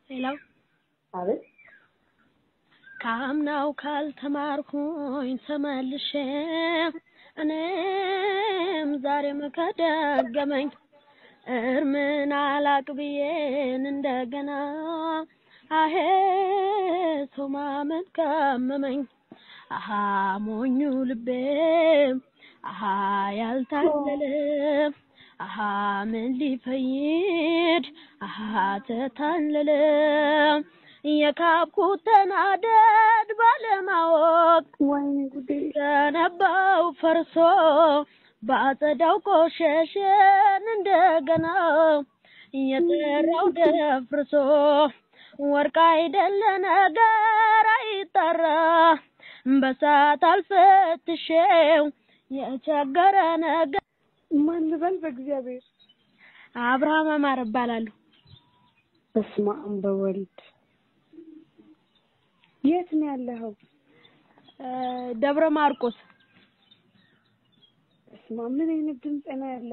ሌላው አቤት ካምናው ካልተማርኩኝ ተመልሼ እኔም ዛሬም ከደገመኝ እርምን አላቅ ብዬን እንደገና አሄ ሰው ማመን ካመመኝ አሃ ሞኙ ልቤ አሃ ያልታለለ አሃ ምን ሊፈይድ አሃ ተታለለ የካብኩት ተናደድ ባለማወቅ ወይኔ ጉዴ ገነባው ፈርሶ ባጸዳው ቆሸሸን እንደገና የጠራው ደፍርሶ ወርቅ አይደለ ነገር አይጠራ በሳት አልፈትሼው የቸገረ ነገር ማን ልበል በእግዚአብሔር አብርሃም አማረ እባላለሁ። በስመ አብ በወልድ የት ነው ያለኸው? እ ደብረ ማርቆስ በስመ አብ ምን አይነት ድምፅ ነው ያለ?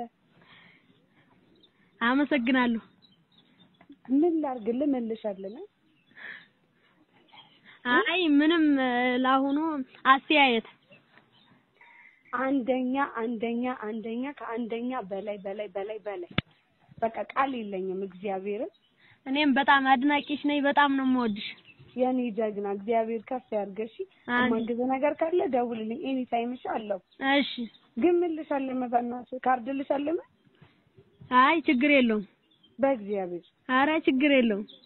አመሰግናለሁ። ምን ላድርግ ልመልሻለን? አይ ምንም እ ለአሁኑ አስተያየት አንደኛ አንደኛ አንደኛ ከአንደኛ በላይ በላይ በላይ በላይ በቃ ቃል የለኝም። እግዚአብሔርን እኔም በጣም አድናቂሽ ነኝ። በጣም ነው የምወድሽ። የኔ ጀግና እግዚአብሔር ከፍ ያድርገሽ። አሜን። ማግዘ ነገር ካለ ደውልልኝ። ኤኒ ታይም እሺ አለው። እሺ። ግን ምን ልሻለመ በእናትህ ካርድ ልሻለመ አይ ችግር የለውም። በእግዚአብሔር አረ ችግር የለውም።